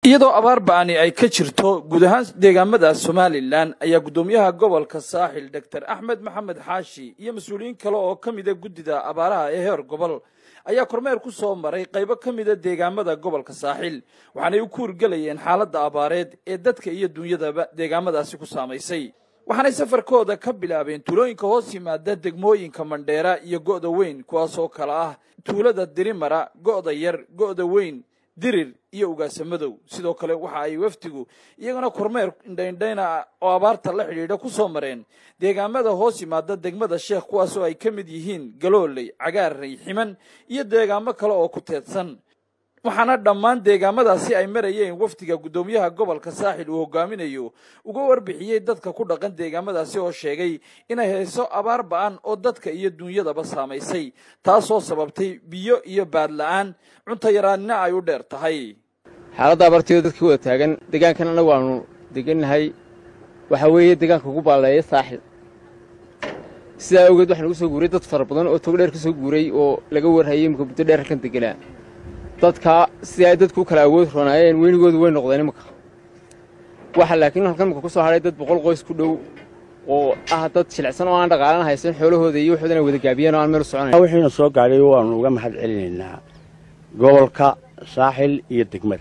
iyadoo abaar ba'ani ay ka jirto guud ahaan deegaamada somalilan ayaa guddoomiyaha gobolka saaxil doctor axmed maxamed xaashi iyo mas-uuliyiin kale oo ka mida guddida abaaraha ee heer gobol ayaa kormeer ku soo maray qaybo ka mida deegaamada gobolka saaxil waxaanay u kuurgelayeen xaaladda abaareed ee dadka iyo dunyadaba deegaamadaasi ku saamaysay waxaanay safarkooda ka bilaabeen tuulooyinka hoos yimaada degmooyinka mandheera iyo go'da weyn kuwaasoo kale ah tuulada dirimara go'da yar go'da weyn dirir iyo ugaasamadow sidoo kale waxa ay wafdigu iyagana kormeer indhaindhayna oo abaarta la xidhiidha ku soo mareen deegaamada hoos yimaada degmada sheekh kuwaasoo ay ka mid yihiin galooley cagaarey ximan iyo deegaamo kale oo ku teedsan waxaana dhammaan deegaamadaasi ay marayeen wafdiga guddoomiyaha gobolka saaxil uu hogaaminayo uga warbixiyey dadka ku dhaqan deegaamadaasi oo sheegay inay hayso abaar ba'an oo dadka iyo dunyadaba saamaysay taasoo sababtay biyo iyo baadla'aan cunto yaraanina ay u dheer tahay xaaladda abaartiyo dadka wada taagan deegaankan annagu aanu degannahay waxaa weeye deegaanka ugu baalleeya saaxil sidaa awgeed waxaa nagu soo guuray dad fara badan oo togo dheer ka soo guuray oo laga warhayay imika muddo dheer halkan deganaa dadka si ay dadku u kala awood ronaayeen weynigoodu way noqdeen imanka waxaa laakiin halkan imika ku soo hadhay dad boqol qoys ku dhow oo ah dad jilicsan oo aan dhaqaalan haysan xoolahooda iyo waxoodan ay wada gaabiyeen oo aan meel u soconayn wixiina soo gaadhay waannu uga mahad celinaynaa gobolka saaxil iyo degmada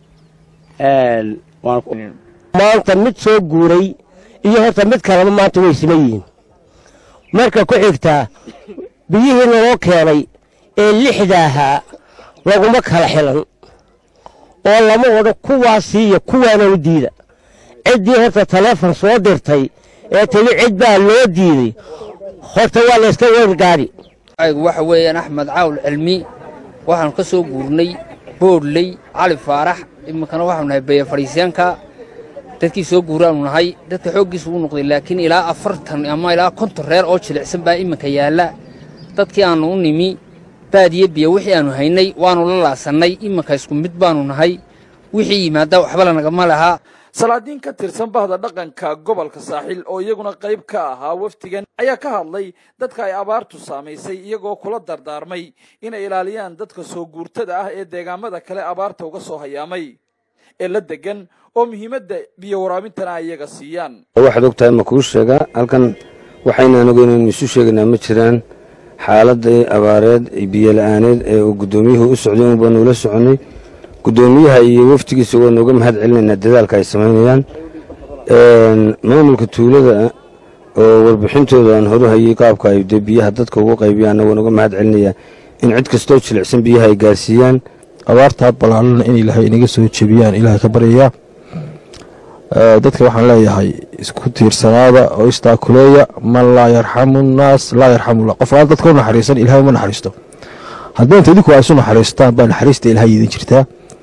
maanta mid soo guuray iyo horta mid kaleba maanta way siman yihiin marka ku xigtaa biyihii naloo keenay ee lixda ahaa laguma kala xilan oo lama odhan kuwaasii iyo kuwaana u diida ciddii horta taleefon soo dirtay ee tili cid baa loo diiday horta waa layska weergaari waxa weeyaan axmed caawul cilmi waxaanu ka soo guurnay boodhley cali faarax iminkana waxaanu nahay beya fadhiisyaanka dadkii soo guuraanu nahay dadka xooggiisa uu noqday laakiin ilaa afartan ama ilaa konton reer oo jilicsan baa iminka yaalla dadkii aannu u nimi baadiye biyo wixii aannu haynay waannu la laasannay iminka isku mid baannu nahay wixii yimaadda waxba lanagama lahaa salaadiin ka tirsan bahda dhaqanka gobolka saaxil oo iyaguna qayb ka ahaa wafdigan ayaa ka hadlay dadka ay abaartu saamaysay iyagoo kula dardaarmay inay ilaaliyaan dadka soo guurtada ah ee deegaamada kale abaarta uga soo hayaamay ee la degan oo muhiimadda biyo waraabintana ay iyaga siiyaan waxaad og tahay ma kuu sheegaa halkan waxayna anagu inaynu isu sheegaynaa ma jiraan xaaladii abaareed biyo la'aaneed ee uu guddoomiyuhu u socday un baanu ula soconnay guddoomiyaha iyo wafdigiisa waanu uga mahad celinaynaa dadaalka ay samaynayaan maamulka tuulada oo warbixintooda aan horu hayey qaabka ay dee biyaha dadka ugu qaybiyaanna waan uga mahad celinayaa in cid kastoo jilicsan biyaha ay gaarsiiyaan abaartaa ballaalana in ilaahay inaga soo jebiyaan ilaahay ka baryayaa dadka waxaan leeyahay isku tiirsanaada oo istaakuleeya man laa yarxamu nnaas laa yarxamullah qof aan dadka u naxariisan ilahay uma naxariisto haddii inta idinku ay isu naxariistaan baa naxariista ilahay idin jirtaa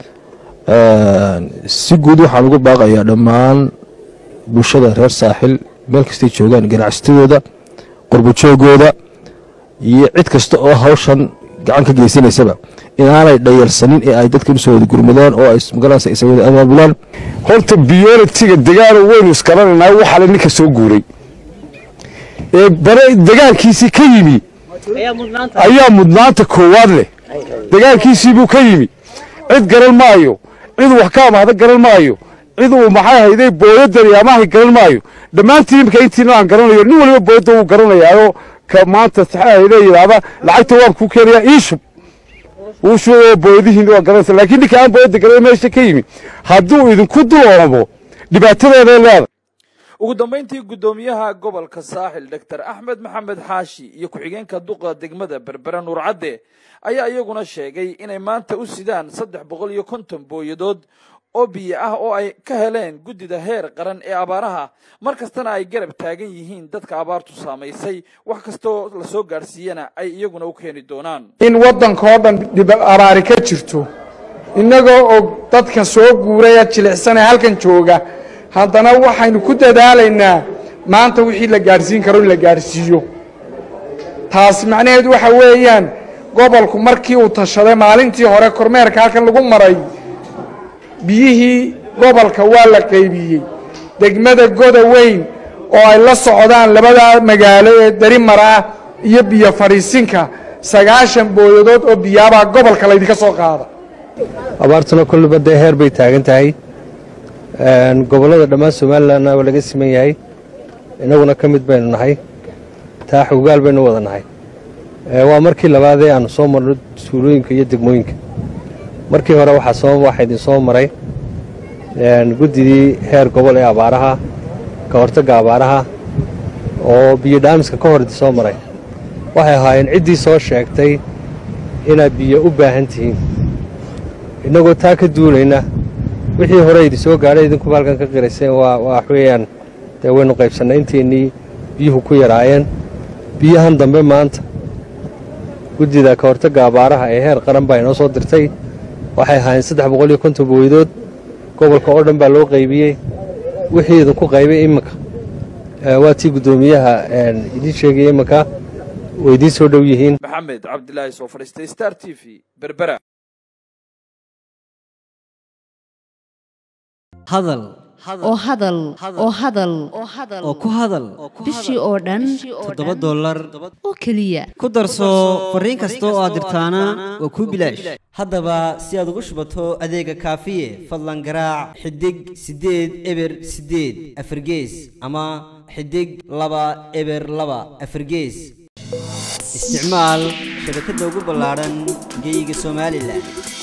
si guud waxaan ugu baaqayaa dhammaan bulshada reer saaxil meel kastay joogaan ganacsatadooda qurbajoogooda iyo cid kasta oo hawshan gacan ka geysanaysaba inaanay dhayalsanin ee ay dadkan usoo wada gurmadaan oo ay magaranaysa isa wada abaabulaan horta biyolitiga degaano weynu isgaranaynaa waxaale ninka soo guuray ee bare degaankiisii ka yimi ayaa mudnaanta koowaad leh degaankiisii buu ka yimi cid garan maayo cid wax ka amaahda garan maayo cid uu maxay hayday booyadani amaahay garan maayo dhammaantiin imika intiina aan garanayo nin waliba booyadda wuu garanayaayo ka maanta saxaahayda yidhaahda lacagta waan kuu keenayaa ii shub wuu shubay booyadihiina waa garanaysa laakiin ninka aan booyadda garanay meesha ka yimi hadduu idinku duloomo dhibaatadeeday leedahay ugu dambayntii guddoomiyaha gobolka saaxil doctor axmed maxamed xaashi iyo ku-xigeenka duqa degmada berbera nuurcadde ayaa iyaguna sheegay inay maanta u sidaan saddex boqol iyo konton booyadood oo biyo ah oo ay ka heleen guddida heer qaran ee abaaraha mar kastana ay garab taagan yihiin dadka abaartu saamaysay wax kastoo la soo gaadhsiiyana ay iyaguna u keeni doonaan in waddanka oo dhan dhib abaari ka jirto innagoo og dadka soo guuraya jilicsan ee halkan jooga haddana waxaynu ku dadaalaynaa maanta wixii la gaadhsiin karo in la gaadhsiiyo taasi macnaheedu waxa weeyaan gobolku markii uu tashaday maalintii hore kormeerka halkan lagu maray biyihii gobolka waa la qaybiyey degmada goda weyn oo ay la socdaan labada magaalo ee darimara ah iyo biyo fadhiisinka sagaashan booyadood oo biyaabaa gobolka laydinka soo qaada abaartuna kolliba dee heer bay taagan tahay gobollada dhammaan somalilanna waa laga siman yahay innaguna ka mid baynu nahay taa xogaal baynu wada nahay waa markii labaadee aanu soo marno tuulooyinka iyo degmooyinka markii hore waxaa soo waxaa idin soo maray guddidii heer gobol ee abaaraha ka hortagga abaaraha oo biyo dhaamiska ka hor idin soo maray waxay ahaayeen ciddii soo sheegtay inaad biyo u baahan tihiin innagoo taa ka duulayna wixii hore idin soo gaadhay idinkuba halkan ka qirayseen waa wax weeyaan dee waynu qaybsannay intaynii biyuhu ku yaraayeen biyahan dambe maanta guddida ka hortagga abaaraha ee heer qaran baa inoo soo dirtay waxay ahaayeen saddex boqol iyo konton booydood gobolka oo dhan baa loo qaybiyey wixii idinku qaybay iminka waa tii guddoomiyaha idiin sheegaya iminka way idiin soo dhow yihiin maxamed cabdilaahi soo fadhiistay star t v berbera hadal oo hadal oo hadal oo ku hadal bishii oo dhan toddoba dollar oo keliya ku darso fariin kasta oo aad dirtaana waa kuu bilaash haddaba si aad ugu shubato adeega kaafiye fadlan garaac xidig siddeed eber siddeed afargees ama xidig laba eber laba afargees isticmaal shabakadda ugu ballaadhan geyga somalilan